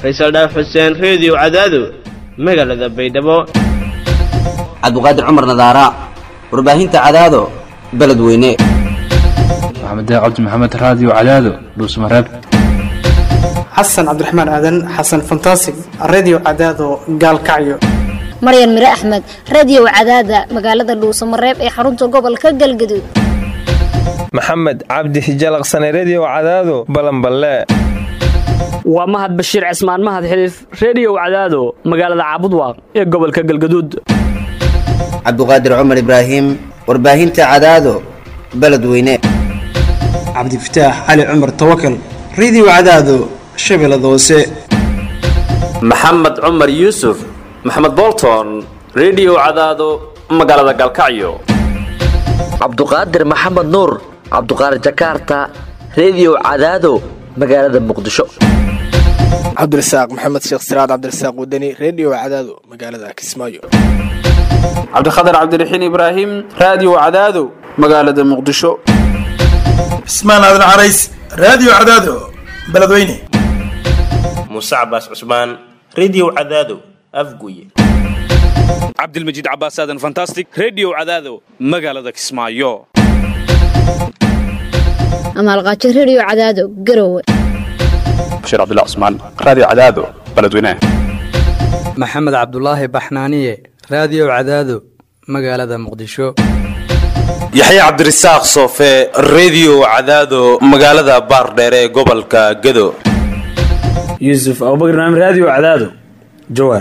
faysal dhaaf xuseen reediyo cadaado magaalada baydhabo cabduqaadir cumar nadaara warbaahinta cadaado beledweyne maxamed cabdi maxamed raadiyo cadaado dhuusmareeb xasan cabdiraxmaan aadan xasan fantasig redio cadaado gaalkacyo maryan mire axmed radio cadaada magaalada dhuusamareeb ee xarunta gobolka galgaduud maxamed cabdi hijalaqsane redio cadaado balanballe waa mahad bashiir cismaan mahad xiliif reediyow cadaado magaalada caabudwaaq ee gobolka galgaduud cabduqaadir cumar ibraahim warbaahinta cadaado beledweyne cabdifataax cali cumar tawakal redio cadaado shabeellada hoose maxamed cumar yuusuf maxamed bolton redio cadaado magaalada galkacyo cabduqaadir maxamed nuur cabduqaadir jakarta redio cadaado magaalada muqdisho cabdirasaaq maxamed sheekh siraad cabdirasaaq wadani redio cadaado magaalada kismaayo cabdikhatar cabdiraxiin ibraahim raadiyo cadaado magaalada muqdisho cismaan aadan carays raadiyo cadaado beledweyne muuse cabaas cusmaan redio cadaado afguye cabdilmajiid cabaas aadan fantastic redio cadaado magaalada kismaayo amaalqaajo redio cadaado garowe bashiir cabdilla cusmaan raadiyo cadaado beledweyne maxamed cabdulaahi baxnaaniye raadiyo cadaado magaalada muqdisho yaxya cabdirasaaq soofe redio cadaado magaalada baardheere ee gobolka gedo yuusuf abubakr naam raadiyo cadaado jawaar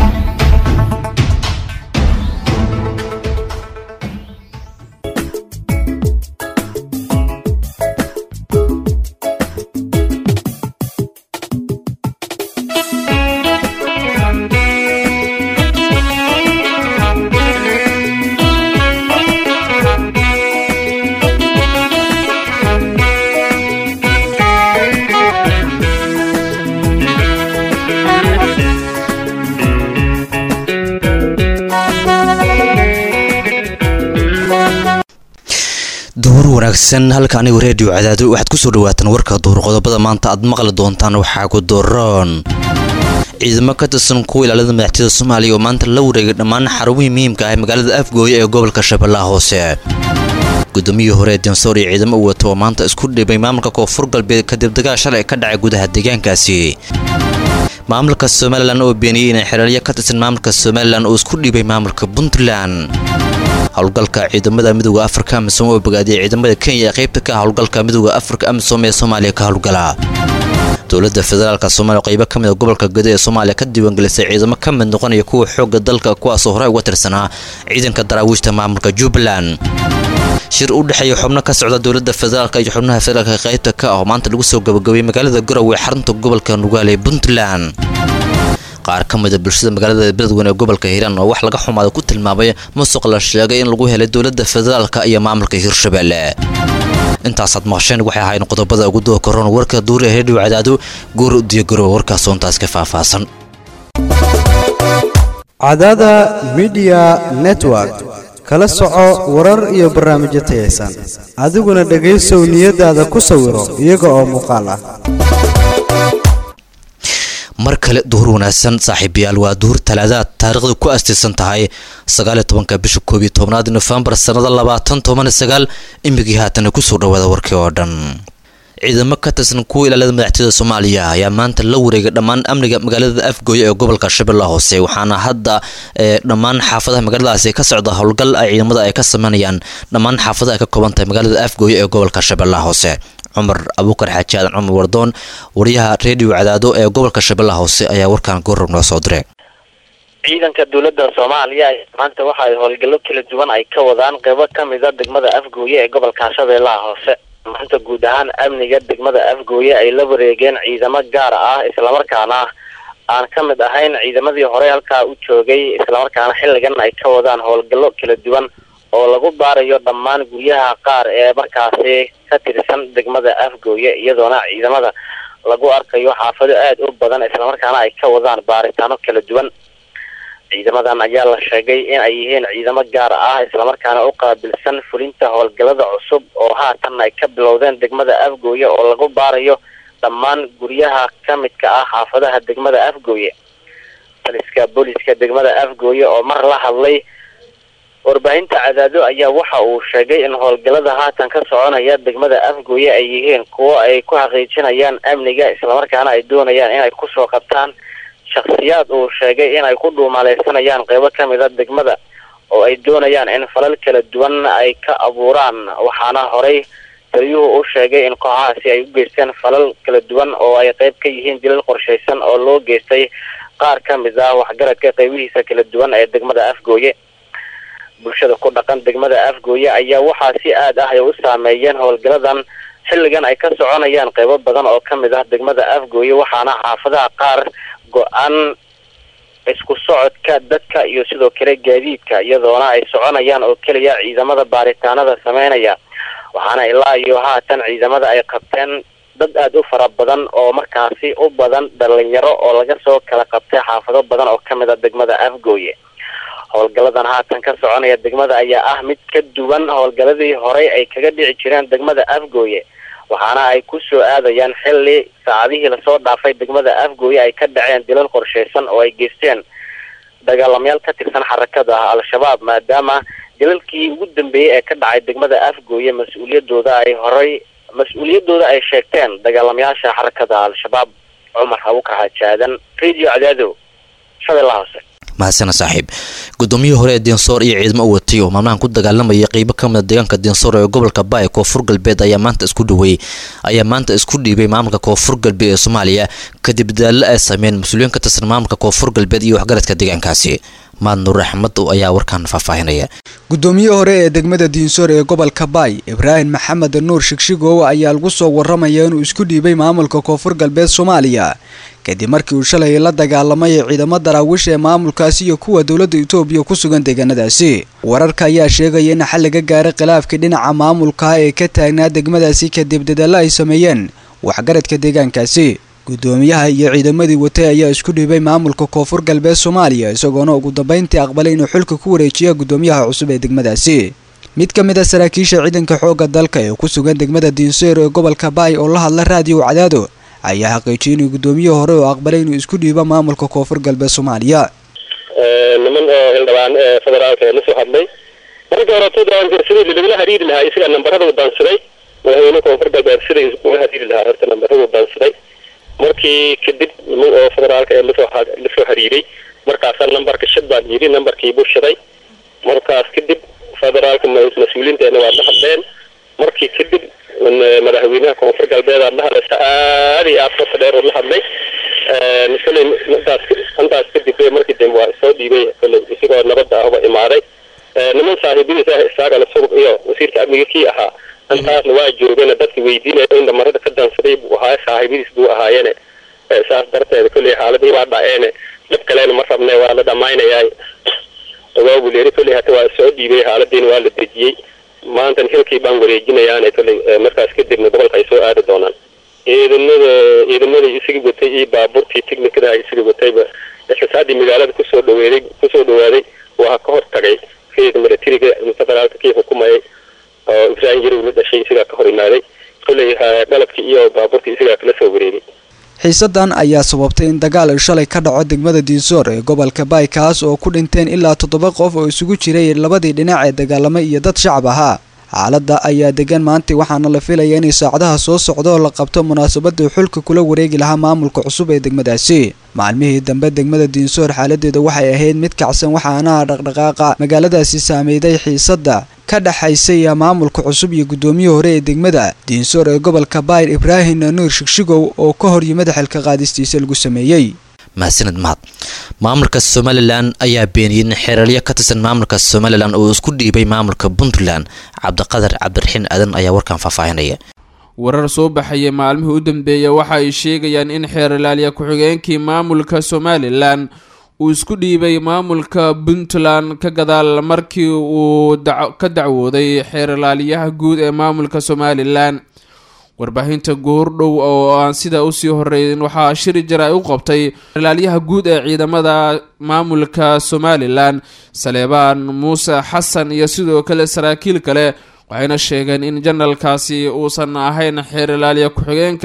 duhur wanaagsan halka anigu reediyo cadaado waxaad ku soo dhawaataan warka duhur qodobada maanta aad maqli doontaan waxaa ku doroon ciidamo ka tirsan kuwa ilaalada madaxtooyada soomaaliya oo maanta la wareegay dhammaan xarumihii muhiimka ah ee magaalada afgooye ee gobolka shabeellaha hoose gudoomiyihii hore densoor iyo ciidamo u wata oo maanta isku dhibay maamulka koonfur galbeed kadib dagaal shalay ka dhacay gudaha deegaankaasi maamulka somalilan oo beeniyey inay xereelyo ka tirsan maamulka somalilan oo isku dhibay maamulka puntland howlgalka ciidamada midooda afrika amisom oo bogaadiyay ciidamada kenya ee qaybta ka ah howlgalka midooda afrika amisom ee soomaaliya ka howlgala dowladda federaalka soomaaliya qaybo ka mid a gobolka gado ee soomaaliya ka diiwaangelisay ciidamo ka mid noqonaya kuwa xoogga dalka kuwaasoo horey uga tirsanaa ciidanka daraawiishta maamulka jubbaland shir u dhexeeya xubno ka socda dowladda federaalka iyo xubnaha federaalka qaybta ka ah oo maanta lagu soo gabagabay magaalada garowe xarunta gobolka nugaale ee puntland qaar ka mida bulshada magaalada beledweyne ee gobolka hiiraan oo wax laga xumaada ku tilmaamay musuq la sheegay in lagu helay dowladda federaalka iyo maamulka hirshabelle intaasaad maqasheen waxay ahayn qodobada ugu doo koron warka duuri ee redhiw cadaado goor diyagaroowe warkaas soontaas ka faahfaahsan cadaada midiya network kala soco warar iyo barnaamijyo tayaysan adiguna dhegaysow niyadaada ku sawiro iyaga oo muuqaal ah mar kale duhur wanaagsan saaxiibayaal waa duhur talaadaad taariikhda ku astaysan tahay sagaaliyo tobanka bisha koob iyo tobnaad nofembar sannada labaatan toban sagaal imigii haatana kusoo dhawaada warkii oo dhan ciidamo ka tirsan kuwa ilaalada madaxtooyada soomaaliya ayaa maanta la wareegay dhammaan amniga magaalada afgooye ee gobolka shabeellaha hoose waxaana hadda dhammaan xaafadaha magaaladaasi ka socda howlgal ay ciidamada ay ka sameynayaan dhammaan xaafadaha ay ka kooban tahay magaalada afgooye ee gobolka shabeellaha hoose cumar abuukar xaaji aadan cumar wardoon wariyaha reediyo cadaado ee gobolka shabeellaha hoose ayaa warkan goorab noo soo diray ciidanka dowladda soomaaliya maanta waxa ay howlgallo kala duwan ay ka wadaan qeybo ka mida degmada afgooye ee gobolka shabeellaha hoose maanta guud ahaan amniga degmada afgooye ay la wareegeen ciidamo gaar ah islamarkaana aan ka mid ahayn ciidamadii hore halkaa u joogay islamarkaana xilligan ay ka wadaan howlgallo kala duwan oo lagu baarayo dhammaan guryaha qaar ee markaasi ka tirsan degmada afgooye iyadoona ciidamada lagu arkayo xaafado aada u badan islamarkaana ay ka wadaan baaritaano kala duwan ciidamadan ayaa la sheegay in ay yihiin ciidamo gaar ah islamarkaana u qaabilsan fulinta howlgallada cusub oo haatan ay ka bilowdeen degmada afgooye oo lagu baarayo dhammaan guryaha ka midka ah xaafadaha degmada afgooye taliska booliska degmada afgooye oo mar la hadlay warbaahinta cadaado ayaa waxa uu sheegay in howlgallada haatan ka soconaya degmada afgooye ay yihiin kuwo ay ku xaqiijinayaan amniga islamarkaana ay doonayaan inay kusoo qabtaan shakhsiyaad uu sheegay inay ku dhuumaleysanayaan qeybo kamid a degmada oo ay doonayaan in falal kala duwan ay ka abuuraan waxaana horey taliyuhu u sheegay in kooxahaasi ay u geysteen falal kala duwan oo ay qeyb ka yihiin dilal qorshaysan oo loo geystay qaar ka mid ah waxgaradka qeybihiisa kala duwan ee degmada afgooye bulshada ku dhaqan degmada afgooye ayaa waxaa si aad ah ay u saameeyeen howlgaladan xilligan ay ka soconayaan qeybo badan oo ka mid ah degmada afgooye waxaana xaafadaha qaar go-aan isku socodka dadka iyo sidoo kale gaadiidka iyadoona ay soconayaan oo keliya ciidamada baaritaanada sameynaya waxaana ilaa iyo haatan ciidamada ay qabteen dad aada u fara badan oo markaasi u badan dhalinyaro oo laga soo kala qabtay xaafado badan oo kamid a degmada afgooye howlgalladan haatan ka soconaya degmada ayaa ah mid ka duwan howlgalladii horey ay kaga dhici jireen degmada afgooye waxaana ay ku soo aadayaan xilli saacadihii lasoo dhaafay degmada afgooye ay ka dhaceen dilal qorshaysan oo ay geysteen dagaalamayaal ka tirsan xarakada al-shabaab maadaama dilalkii ugu dambeeyey ee ka dhacay degmada afgooye mas-uuliyadooda ay horey mas-uuliyadooda ay sheegteen dagaalamayaasha xarakada al-shabaab cumar abukar xajaadan radio cadaado shabeellaha hoose mahadsana saaxiib gudoomiyihii hore ee diinsoor iyo ciidamo u watay oo maalmahan ku dagaalamayay qeybo ka mid a deegaanka diinsoor ee gobolka baay koonfur galbeed ayaa maanta isku dhaweeyey ayaa maanta isku dhiibay maamulka koonfur galbeed ee soomaaliya kadib dadaallo ay sameeyeen mas-uuliyiin ka tirsan maamulka koonfur galbeed iyo waxgaradka deegaankaasi maad nuur axmed ayaa warkan faahfaahinaya gudoomiye hore ee degmada diinsoor ee gobolka baay ibraahim maxamed nuur shigshigow ayaa lagu soo waramaya inuu isku dhiibay maamulka koonfur galbeed soomaaliya kadib markii uu shalay la dagaalamay ciidamo daraawiish ee maamulkaasi iyo kuwa dowladda itoobiya ku sugan deegaanadaasi wararka ayaa sheegaya in xal laga gaaray khilaafkii dhinaca maamulka ee ka taagnaa degmadaasi kadib dadaallo ay sameeyeen waxgaradka deegaankaasi gudoomiyaha iyo ciidamadii watay ayaa isku dhiibay maamulka koonfur galbeed soomaaliya isagoona ugu dambeyntii aqbalay inuu xilka ku wareejiya gudoomiyaha cusub ee degmadaasi mid ka mid a saraakiisha ciidanka xoogga dalka ee ku sugan degmada diinseer ee gobolka baay oo la hadla raadiyo cadaado ayaa xaqiijiyay inuu gudoomiye hore oo aqbalay inuu isku dhiibo maamulka koonfur galbeed soomaaliya niman oo hildhibaan ee federaalka ee la soo hadlay marka horeto sidii lagala hariiri lahaa isaga nambarada u daansaday madaxweyne koonfur galbeed sidai ula hariiri lahaa horta nambarada u daansaday markii kadib niman oo federaalka ee lasoo lasoo hariiray markaasaa nambarka shad baan yidhi nambarkii buu shaday markaas kadib federaalka mas-uuliyiinteena waa la hadleen markii kadib madaxweynaha koonfur galbeed aad la hadlaysa aad iyo aad qofka dheer oo la hadlay koley intaas intaas kadib markii dambe waa soo dhiibay koley isagoo nabadda ahba imaaday niman saaxiibadiisa ah isaaga lasug iyo wasiirka amniga kii ahaa intaasna waa joogeen dadka weydiinaya in dhamarada ka dansaday buu ahaa saaxiibadiis buu ahaayeene saas darteed koley xaaladii waa dhaceene dhib kalena ma rabne waa la dhamaynayaa ogaa buu leeri koley hata waa soo dhiibay xaaladiina waa la dejiyey maantan hilkii baan wareejinayaane koley markaas kadibna gobolka ay soo aadi doonaan ciidamada ciidamadii isaga watay iyo baabuurtii technicada isaga watayba xisaadii magaalada kusoo dhaweeday kusoo dhawaaday waa ka hor tagay kayga milatariga federaalka kii xukumayay oo ibraahim yarow la dhashay isagaa ka hor imaaday koley qalabkii iyo baabuurtii isagaa kala soo wareegay xiisadan ayaa sababtay in dagaal ay shalay ka dhaco degmada diinsoor ee gobolka baay kaas oo ku dhinteen ilaa toddoba qof oo isugu jiray labadii dhinac ee dagaalamay iyo dad shacab ahaa xaaladda ayaa degan maanta waxaana la filaya inay saacadaha soo socdo oo la qabto munaasabadii xulka kula wareegi lahaa maamulka cusub ee degmadaasi maalmihii dambe degmada diinsoor xaaladeeda waxay ahayd mid kacsan waxaana dhaqdhaqaaqa magaaladaasi saameyday xiisadda ka dhexaysay maamulka cusub iyo gudoomiyihii hore ee degmada diinsoor ee gobolka baayr ibraahim nuur shigshigow oo ka hor yimid xilka qaadistiisa lagu sameeyey mahadsanid mahad maamulka somalilan ayaa beeniyey in xeeralyo ka tirsan maamulka somalilan oo isku dhiibay maamulka puntland cabdiqadar cabdiraxiin aadan ayaa warkan faahfaahinaya warar soo baxaya maalmihii u dambeeya waxa ay sheegayaan in xeeralaalya ku-xigeenkii maamulka somalilan uu isku dhiibay maamulka puntland ka gadaal markii uu ka dacwooday xeeralaaliyaha guud ee maamulka somalilan warbaahinta goordhow oo aan sida usii horeyn waxaa shiri jara u qabtay xeeralaalyaha guud ee ciidamada maamulka somalilan saleebaan muuse xasan iyo sidoo kale saraakiil kale waxayna sheegeen in janalkaasi uusan ahayn xeeralaalya ku-xigeenka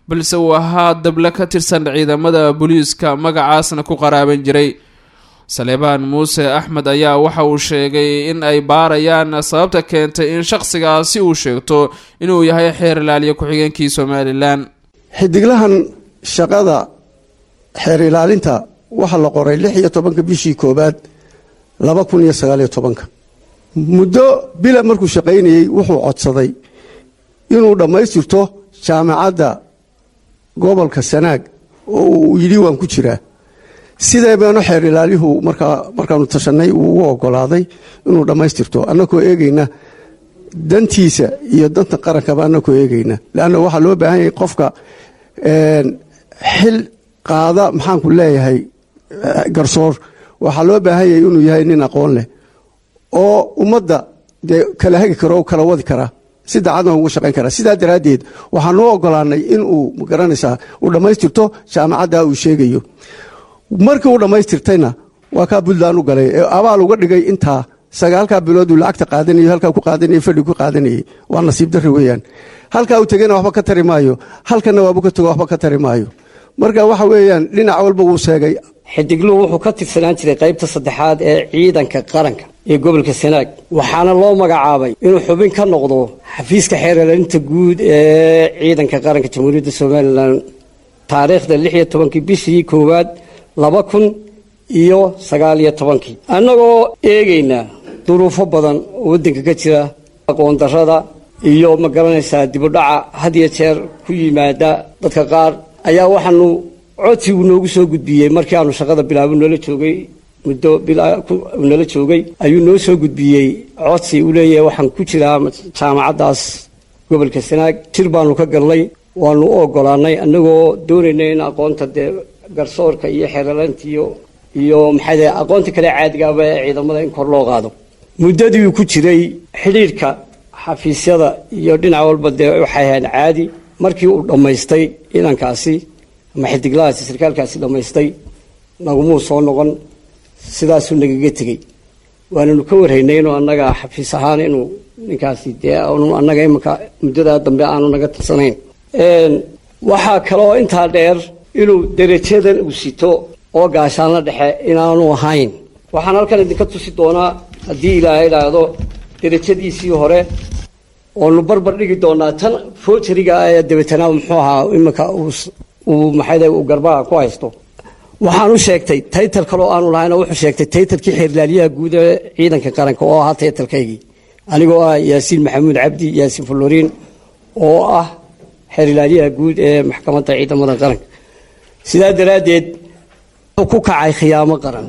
balse uu ahaa dable ka tirsan ciidamada booliiska magacaasna ku qaraaban jiray saleebaan muuse axmed ayaa waxa uu sheegay in ay baarayaan sababta keentay in shaqsigaasi uu sheegto inuu yahay xeer ilaaliya ku-xigeenkii somalilan xidiglahan shaqada xeer ilaalinta waxaa la qoray lix iyo tobanka bishii koowaad laba kun iyo sagaaliyo tobanka muddo bila markuu shaqaynayey wuxuu codsaday inuu dhammaystirto jaamacadda gobolka sanaag oo uu yidhi waan ku jiraa sidee baanu xeer ilaaliyuhu markaa markaanu tashanay uu ugu ogolaaday inuu dhammaystirto annagoo eegayna dantiisa iyo danta qarankaba annagoo eegayna leanna waxaa loo baahan yahay qofka xil qaada maxaanku leeyahay garsoor waxaa loo baahan yahay inuu yahay nin aqoon leh oo ummadda dee kala hagi karo o kala wadi karaa si daacadna ugu shaqayn karaa sidaa daraaddeed waxaanu ogolaanay in uu magaranaysaa uu dhammaystirto jaamacadda uu sheegayo markii uu dhammaystirtayna waa kaa puntland u galay ee abaal uga dhigay intaa sagaalkaa bilood uu lacagta qaadanayo halkaa ku qaadanayay fadhi ku qaadanayay waa nasiib darri weeyaan halkaa uu tegena waxba ka tari maayo halkana waabu ka tego waxba ka tari maayo marka waxa weeyaan dhinac walba wuu seegay xidigluhu wuxuu ka tirsanaan jiray qaybta saddexaad ee ciidanka qaranka ee gobolka sanaag waxaana loo magacaabay inuu xubin ka noqdo xafiiska xeerlaalinta guud ee ciidanka qaranka jamhuuriyadda somalilan taariikhda lix iyo tobankii bishii koowaad laba kun iyo sagaal iyo tobankii annagoo eegaynaa duruufo badan oo waddanka ka jira aqoon darrada iyo ma garanaysaa dibudhaca had iyo jeer ku yimaada dadka qaar ayaa waxaanu codsigu noogu soo gudbiyey markii aanu shaqada bilaabo noola joogay muddo nala joogay ayuu noo soo gudbiyey codsi uu leeyahay waxaan ku jiraa jaamacaddaas gobolka sanaag jir baanu ka galnay waanu u ogolaanay annagoo doonayna in aqoonta dee garsoorka iyo xeeralaanta iyo iyo maxay dahay aqoonta kale caadigaaba ee ciidamada in kor loo qaado muddadii uu ku jiray xidhiidhka xafiisyada iyo dhinac walba dee waxay ahayd caadi markii uu dhammaystay ciidankaasi ama xidiglahaasi sarkaalkaasi dhammaystay nagumuu soo noqon sidaasuu nagaga tegey waananu ka warhaynay inuu annaga xafiis ahaan inuu ninkaasi dee aanu annaga iminka muddadaa dambe aanu naga tirsanayn waxaa kaloo intaa dheer inuu derajadan uu sito oo gaashaanla dhexe inaanu ahayn waxaan halkan idinka tusi doonaa haddii ilaahay idhaahdo derajadiisii hore oonu barbar dhigi doonaa tan foojariga ah ee dabeetana muxuu ahaa iminka uu maxayda uu garbaha ku haysto waxaan u sheegtay taytal kaloo aanu lahayna wuxuu sheegtay taytalkii xeerlaaliyaha guud ee ciidanka qaranka oo ahaa taytalkaygii anigoo ah yaasiin maxamuud cabdi yaasiin fuloriin oo ah xeerlaaliyaha guud ee maxkamadda ciidamada qaranka sidaa daraaddeed wuxuu ku kacay khiyaamo qaran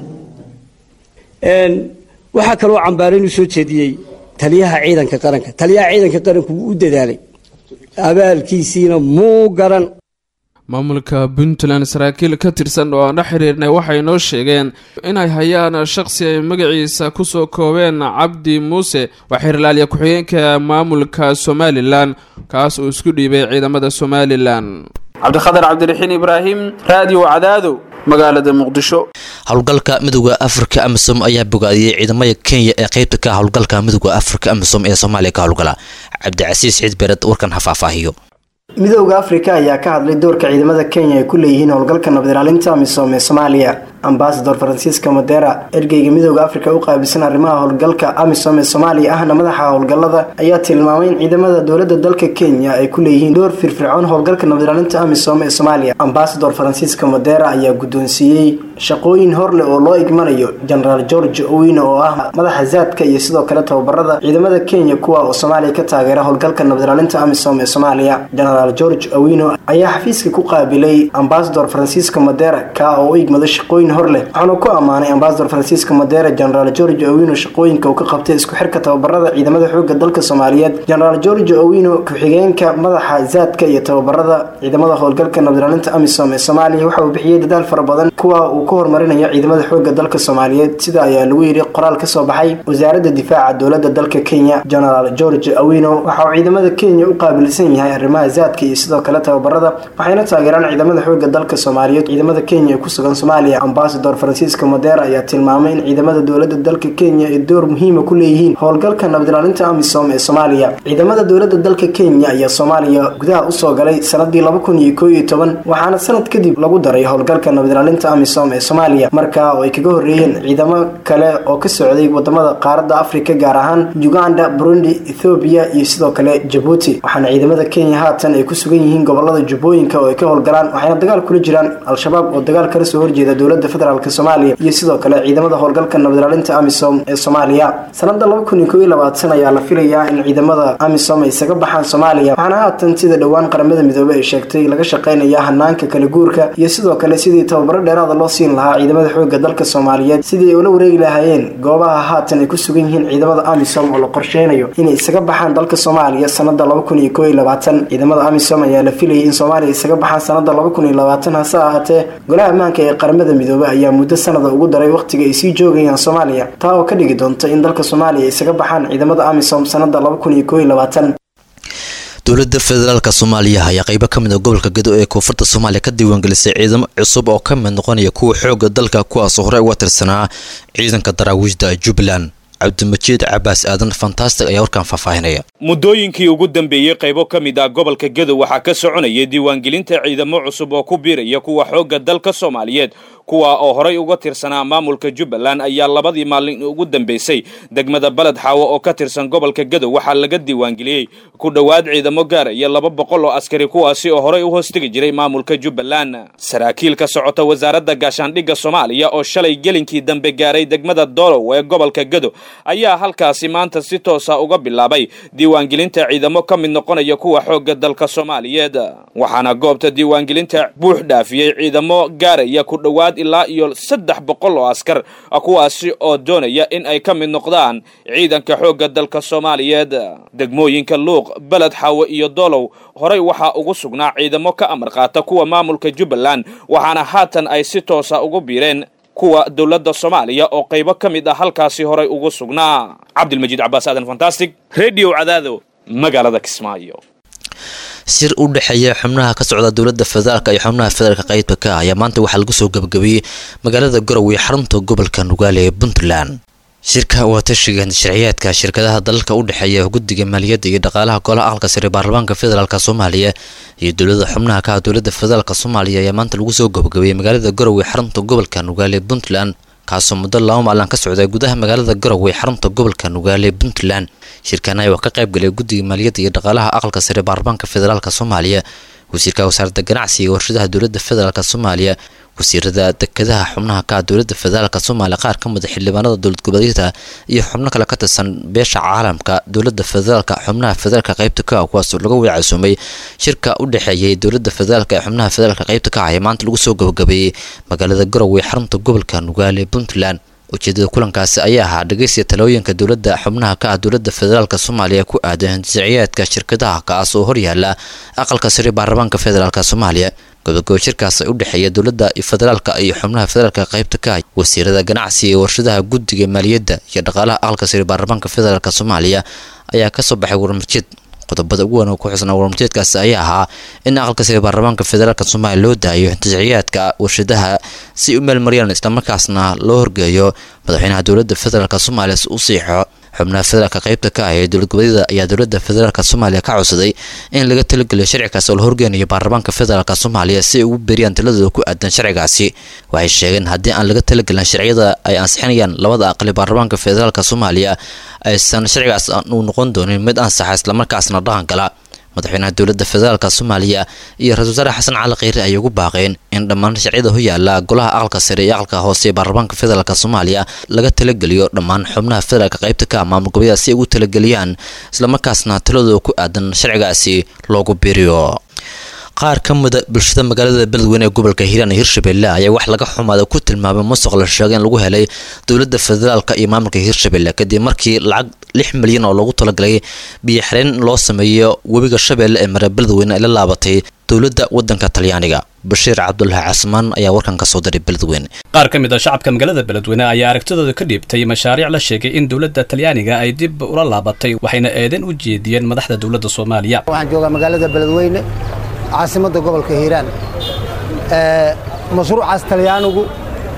waxaa kaloo cambaarin u soo jeediyey taliyaha ciidanka qaranka taliyaha ciidanka qaranku wuu u dadaalay abaalkiisiina muu garan maamulka puntland saraakiil ka tirsan oo aan la xiriirnay waxay noo sheegeen inay hayaan shaqsi ay magaciisa kusoo koobeen cabdi muuse waa xeerlaaliya ku-xigeenka maamulka somalilan kaas uu isku dhiibay ciidamada somalilan cabdikhadar cabdiraxiin ibraahim raadiyo cadaado magaalada muqdisho howlgalka midooda afrika amisom ayaa bogaadiyey ciidamada kenya ee qeybta ka howlgalka midooda afrika amisom ee soomaaliya ka howlgala cabdicasiis ciid bered warkan ha faahfaahiyo midowda afrika ayaa ka hadlay doorka ciidamada kenya ay ku leeyihiin howlgalka nabad ilaalinta amisom ee soomaaliya ambasador francisco modera ergeyga midowda afrika u qaabilsan arrimaha howlgalka amisom ee soomaaliya ahna madaxa howlgalada ayaa tilmaamay in ciidamada dowlada dalka kenya ay ku leeyihiin door firfircoon howlgalka nabad ilaalinta amisom ee soomaaliya ambasador francisco modera ayaa guddoonsiiyey shaqooyin horleh oo loo igmanayo genaraal george owino oo ah madaxa zaadka iyo sidoo kale tababarada ciidamada kenya kuwa oo soomaaliya ka taageera howlgalka nabad ilaalinta amisom ee soomaaliya genaraal george owino ayaa xafiiska ku qaabilay ambasador francisco modera ka oo u igmado shaqooyin hor leh waxaanu ku ammaanay ambasador francisco modera genaraal george owino shaqooyinka uu ka qabtay isku xirka tababarada ciidamada xooga dalka soomaaliyeed genaraal george owino ku-xigeenka madaxa zaadka iyo tababarada ciidamada howlgalka nabad ilaalinta amisom ee soomaaliya waxa uu bixiyey dadaal fara badan kuwa uu ku horumarinayo ciidamada xooga dalka soomaaliyeed sida ayaa lagu yidhi qoraal kasoo baxay wasaaradda difaaca dowlada dalka kenya genaraal george owino waxa uu ciidamada kenya u qaabilsan yahay arrimaha zaadka iyo sidoo kale tababarada waxayna taageeraan ciidamada xooga dalka soomaaliyeed ciidamada kenya ee ku sugan soomaaliya ambasador francisco modera ayaa tilmaamay in ciidamada dowlada dalka kenya ay door muhiima ku leeyihiin howlgalka nabadilaalinta amisom ee soomaaliya ciidamada dowlada dalka kenya ayaa soomaaliya gudaha usoo galay sanadii laba kun iyo koo iyo toban waxaana sanad kadib lagu daray howlgalka nabadilaalinta amisom ee soomaaliya markaa oo ay kaga horeeyeen ciidamo kale oo ka socday wadamada qaaradda afrika gaar ahaan uganda burundi ethoobiya iyo sidoo kale jabuuti waxaana ciidamada kenya haatan ay ku sugan yihiin gobolada jubbooyinka oo ay ka howlgalaan waxayna dagaal kula jiraan al-shabaab oo dagaal kala soo horjeeda dowlada federaalk soomaaliya iyo sidoo kale ciidamada howlgalka nabadilaalinta amisom ee soomaaliya sanada laba kun iyo koo iyo labaatan ayaa la filayaa in ciidamada amisom ay isaga baxaan soomaaliya waxaana haatan sida dhowaan qaramada midoobey ay sheegtay laga shaqeynaya hanaanka kala guurka iyo sidoo kale sidii tababaro dheeraada loo siin lahaa ciidamada xooga dalka soomaaliyeed sidii ay ula wareegi lahaayeen goobaha haatan ay ku sugan yihiin ciidamada amisom oo la qorsheynayo inay isaga baxaan dalka soomaaliya sanada laba kun iyo koo iyo labaatan ciidamada amisom ayaa la filayay in soomaaliya isaga baxaan sanada laba kun iyo labaatan hase ahaatee golaha ammaanka ee qaramada midoobey ayaa muddo sanada ugu daray wakhtiga ay sii joogayaan soomaaliya taa oo ka dhigi doonta in dalka soomaaliya isaga baxaan ciidamada amisom sanada laba kun iyo koo iyo labaatan dowladda federaalk soomaaliya ayaa qeybo ka mid a gobolka gedo ee koonfurta soomaaliya ka diiwaangelisay ciidamo cusub oo ka mid noqonaya kuwa xooga dalka kuwaasoo horey uga tirsanaa ciidanka daraawiishda jubbaland cabdimajiid cabaas aadan fantastic ayaa warkaan faahfaahinaya muddooyinkii ugu dambeeyey qaybo ka mid ah gobolka gedo waxaa ka soconayay diiwaangelinta ciidamo cusub oo ku biiraya kuwa xoogga dalka soomaaliyeed kuwa oo horay uga tirsanaa maamulka jubbaland ayaa labadii maalin ugu dambeysay degmada baled xaawo oo ka tirsan gobolka gedo waxaa laga diiwaangeliyey ku dhowaad ciidamo gaaraya laba boqol oo askari kuwaasi oo horay u hoostegi jiray maamulka jubbaland saraakiil ka socota wasaaradda gaashaandhigga soomaaliya oo shalay gelinkii dambe gaaray degmada dolow ee gobolka gedo ayaa halkaasi maanta si toosa uga bilaabay diiwaangelinta ciidamo ka mid noqonaya kuwa xoogga dalka soomaaliyeed waxaana goobta diiwaangelinta buux dhaafiyey ciidamo gaaraya ku dhowaad ilaa iyo saddex boqol oo askar kuwaasi oo doonaya in ay ka mid noqdaan ciidanka xoogga dalka soomaaliyeed degmooyinka luuq beled xaawe iyo dolow horey waxaa ugu sugnaa ciidamo ka amar qaata kuwa maamulka jubbaland waxaana haatan ay si toosa ugu biireen kuwa dowladda soomaaliya oo qaybo ka mid ah halkaasi horay ugu sugnaa cabdilmajiid cabaas aadan fantastic redio cadaado magaalada kismaayo sir u dhexeeya xubnaha ka socda dowladda federaalk iyo xubnaha federaalka qaybka ka ayaa maanta waxaa lagu soo gabagabeeyey magaalada garowe xarunta gobolka nugaale ee puntland shirka waa tashiga sharciyaadka shirkadaha dalalka u dhexeeya guddiga maaliyadda iyo dhaqaalaha golaha aqalka sare baarlamaanka federaalk soomaaliya iyo dowlada xubnaha ka ah dowladda federaalk soomaaliya ayaa maanta lagu soo gabagabeeyey magaalada garowe xarunta gobolka nugaale ee puntland kaasoo muddo laba maalin ka socda gudaha magaalada garowe xarunta gobolka nugaale ee puntland shirkan ayaa ka qayb galay guddiga maaliyadda iyo dhaqaalaha aqalka sare baarlamaanka federaalk soomaaliya wasiirka wasaaradda ganacsiga iyo warshadaha dowladda federaalk soomaaliya wasiirada dekedaha xubnaha ka ah dowladda federaalk soomaaliya qaar ka mida xildhibaanada dowlad goboleedyada iyo xubno kale ka tirsan beesha caalamka dowladda federaalk xubnaha federaalka qaybta ka ah kuwaasoo laga wacasuumay shirka u dhexeeyay dowladda federaalk ee xubnaha federaalka qaybta ka ah ee maanta lagu soo gabagabeeyey magaalada garowe xarunta gobolka nugaale puntland ujeedada kulankaasi ayaa ahaa dhegeysiga talooyinka dowladda xubnaha ka ah dowladda federaalk soomaaliya ku aadan sharciyaadka shirkadaha kaas oo horyaala aqalka sare baarlamaanka federaalk soomaaliya gobogabo shirkaas u dhexeeya dowladda federaalka iyo xubnaha federaalka qaybta ka ah wasiirada ganacsiga iyo warshadaha guddiga maaliyadda iyo dhaqaalaha aqalka sare baarlamaanka federaalk soomaaliya ayaa kasoo baxay warmarjeed qodobada ugu wan oo ku xusnaa warmarjeedkaasi ayaa ahaa in aqalka sare baarlamaanka federaalk soomaaliya loo daayo tashciyaadka warshadaha si u meelmariyaan islamarkaasna loo horgeeyo madaxweynaha dowladda federaalk soomaaliya si u siixo xubnaha federaalka qaybta ka ah ee dowlad goboleedyada ayaa dowladda federaalk soomaaliya ka codsaday in laga talageliyo sharcigaasi oo la horgeynayo baarlamaanka federaalk soomaaliya si ay ugu beriyaan taladooda ku aadan sharcigaasi waxay sheegeen haddii aan laga talagelin sharciyada ay ansixinayaan labada aqali baarlamaanka federaalk soomaaliya aysan sharcigaas uu noqon doonin mid ansaxa islamarkaasna dhaqan gala madaxweynaha dowladda federaalk soomaaliya iyo ra-isul wasaare xasan cali kheyre ayay ugu baaqeen in dhammaan sharciyada hoyaala golaha aqalka sare iyo aqalka hoose ee baarlamaanka federaalk soomaaliya laga talageliyo dhammaan xubnaha federaalk qaybta ka ah maamul goboleeda si ay ugu talageliyaan islamarkaasna taladooda ku aadan sharcigaasi loogu biiriyo qaar ka mida bulshada magaalada beledweyne ee gobolka hiiraan iyo hirshabelle ayaa wax laga xumaada ku tilmaamay musuq la sheegay in lagu helay dowladda federaalk iyo maamulka hirshabelle kadib markii lacag lix milyan oo loogu talagalay biyoxireen in loo sameeyo webiga shabeelle ee mare beledweyne ay la laabatay dowladda wadanka talyaaniga bashiir cabdulaahi casmaan ayaa warkan ka soo diray beledweyne qaar ka mid a shacabka magaalada beledweyne ayaa aragtidooda ka dhiibtay mashaariic la sheegay in dowladda talyaaniga ay dib ula laabatay waxayna eedan u jeediyeen madaxda dowladda soomaaliya waxaan joogaa magaalada beledweyne caasimadda gobolka hiiraan mashruucaas talyaanigu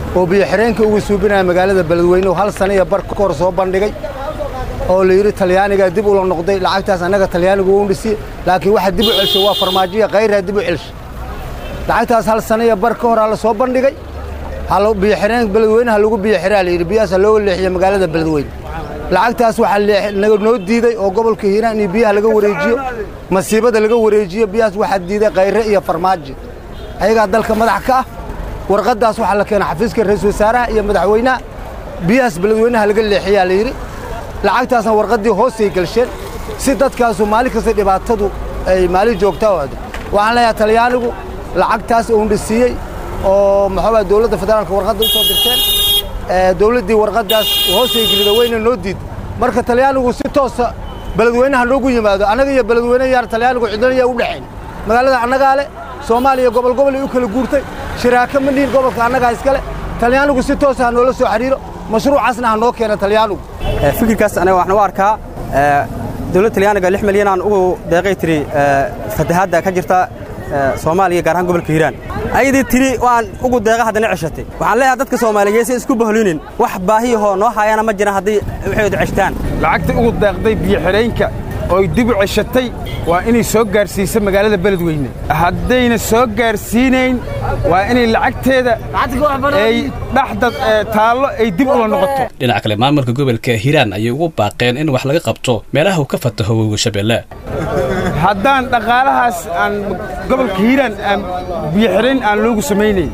oo biyo-xireenka ugu suubinaya magaalada beledweyne oo hal sana iyo bar ka hor soo bandhigay oo la yidhi talyaanigaa dib ula noqday lacagtaas annaga talyaanigu wuu dhisi laakiin waxa dib u celshay waa farmaajoya khayraa dib u celshay lacagtaas hal sana iyo bar ka horaa la soo bandhigay biyoxireen beledweyne ha lagu biyoxiraa la yidhi biyahaas ha looga leexiyo magaalada beledweyne lacagtaas waxaa naga noo diiday oo gobolka hiiraan iyo biyaha laga wareejiyo masiibada laga wareejiyo biyahaas waxaa diiday khayre iyo farmaajo ayagaa dalka madax ka ah warqaddaas waxaa la keenay xafiiska ra-iisul wasaaraha iyo madaxweynaha biyahaas beledweynaha laga leexiyaa la yidhi lacagtaasna warqaddii hoosay gelsheen si dadkaasu maalin kasta dhibaatadu ay maalin joogtaa o waxaan leeyahay talyaanigu lacagtaas uundhi siiyey oo maxaabaa dowladda federaalka warqadda u soo dirteen dowladdii warqaddaas hoosay gelida weyna noo diid marka talyaanigu si toosa beledweynaha noogu yimaado annaga iyo beledweyne yaar talyaanigu cidlanayaa u dhexayn magaalada annagaa leh soomaaliya gobol gobolay u kala guurtay shiraaka ma dhihin gobolka annagaa iskale talyaanigu si toosa ha noola soo xidhiiro mashruucaasna ha noo keena talyaanigu fikirkaas aniga waxaan u arkaa dowladda talyaaniga lix milyan aan ugu deeqay tiri fatahaadda ka jirta soomaaliya gaar ahaan gobolka hiiraan ayadii tiri waan ugu deeqa haddana ceshatay waxaan leeyahay dadka soomaaliyeed si isku bahlinin wax baahiyahoo noo haayana ma jiraan haddii waxaydu ceshtaan lacagta ugu deeqday biyo-xidhaynka ooy dib u ceshatay waa inay soo gaarsiisa magaalada beledweyne haddayna soo gaarsiinayn waa inay lacagteeda ay dhexda taallo ay dib ula noqoto dhinaca kale maamulka gobolka hiiraan ayay ugu baaqeen in wax laga qabto meelaha uu ka fataho webiga shabeelle haddaan dhaqaalahaas aan gobolka hiiraan aan biyo-xidhayn aan loogu samaynayn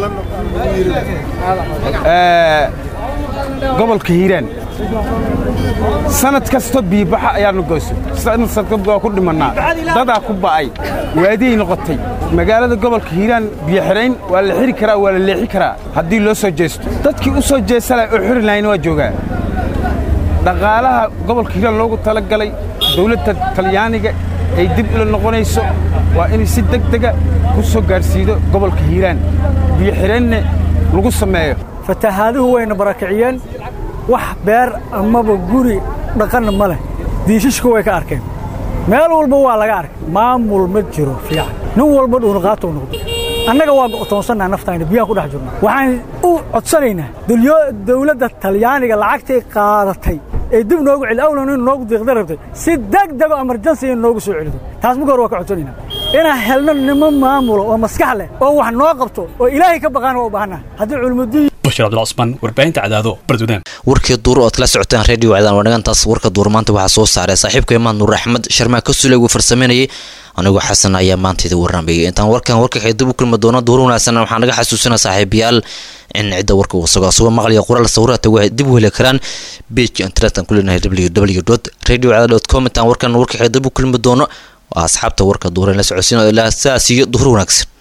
gobolka hiiraan sanad kasta biibaxa ayaanu goyso sanad waa ku dhimannaa dadaa ku ba'ay waadiyay noqotay magaalada gobolka hiiraan biyo-xidhayn waa la xiri karaa waa la leexi karaa haddii loo soo jeesto dadkii u soo jeesanaya oo xiri lahayna waa joogaa dhaqaalaha gobolka hiiraan loogu talagalay dawladda talyaaniga ay dib ula noqonayso waa inay si deg dega ku soo gaadhsiido gobolka hiiraan biyo-xidhaynna lagu sameeyo fatahaaduhu wayna barakiciyeen wax beer amaba guri dhaqanna ma leh diishishku way ka arkeen meel walba waa laga arkay maamul ma jiro fiican nin walba dhuunaqaatau noqdo annaga waa go'toonsannaa naftayna biyaan ku dhex jirno waxaan u codsanaynaa dawladda talyaaniga lacagtay qaadatay ee dib noogu celi awlan in noogu diiqda rabtay si deg dego emerjansi in noogu soo celido taas marka hore waa ka codsanaynaa inaan helno nimo maamulo oo maskax leh oo wax noo qabto oo ilaahay ka baqaan waa u baahannaha haddii culumudiin bashir cabdilcusmaan warbaahinta cadaado bardudaan warkii duur ood kala socotaan radio cadaan waa dhagantaas warka duur maanta waxaa soo saaray saaxiibka imaan nuur axmed sharmaa ka suley uu farsameynayay anigoo xasan ayaa maanta idin warramayay intaan warkan warka dib u kulmi doono duur wanaagsan waxaa naga xasuusina saaxiibayaal in cidda warka uu sugo asagoo maqliya qoraal sawiraata waxay dib u heli karaan page internetan ku leenahay www radio cadaan com intaan warkan warka dib u kulmi doono waa asxaabta warka duur la socodsiin ilaa sidaas iyo duhur wanaagsan